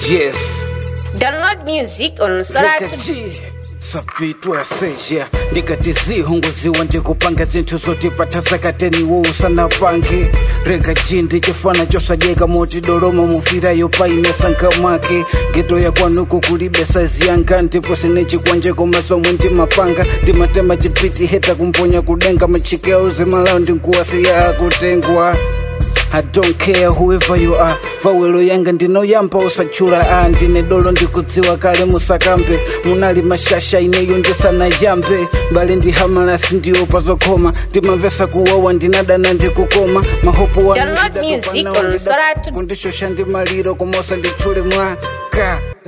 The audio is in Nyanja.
yes Download music on Soratu. rekachi sapitwa seja ndikati zihunguziwa ndikupanga zinthu zotipatha zakateniwo usanapange rekachi ndichifana chosajeka moti doloma mufirayo paine sanka mwake geto ya kwanuku kulibe saizi yanga ndipo sine chikwanje koma somwe ndimapanga ndimatema chipiti heta kumponya kudenga machikeo zimalawo ndinkuwasiya akutengwa I don't care whoever you are vawelo yanga ndinoyamba usachula a ndine dolo ndikudziwa kale musakambe munali mashasha ineyo ndisanajambe mbali ndihamalasi ndiopa zokhoma ndimamvesa kuwawa ndinadana ndikukoma mahopo Download music on Soratu. kundishosha ndi maliro komosa ndithule mwaka